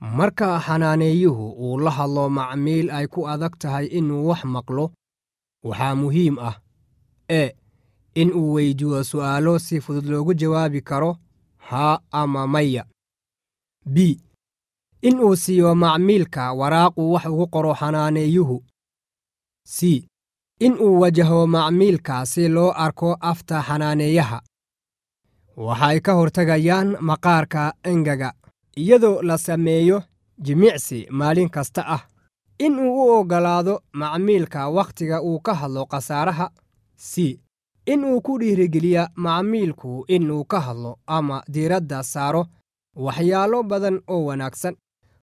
marka xanaaneeyuhu uu la hadlo macmiil ay ku adag tahay inuu wax maqlo waxaa muhiim ah e in uu weydiiyo su'aalo si fudud loogu jawaabi karo haa ama maya b in uu siiyo macmiilka waraaqu wax ugu qoro xanaaneeyuhu c in uu wajaho macmiilka si loo arko afta xanaaneeyaha waxay ka hortagayaan maqaarka engaga iyadoo la sameeyo jimicsi maalin kasta ah in uu u oggolaado macmiilka wakhtiga uu ka hadlo khasaaraha c in uu ku dhiirigeliya macmiilku inuu ka hadlo ama diiradda saaro waxyaalo badan oo wanaagsan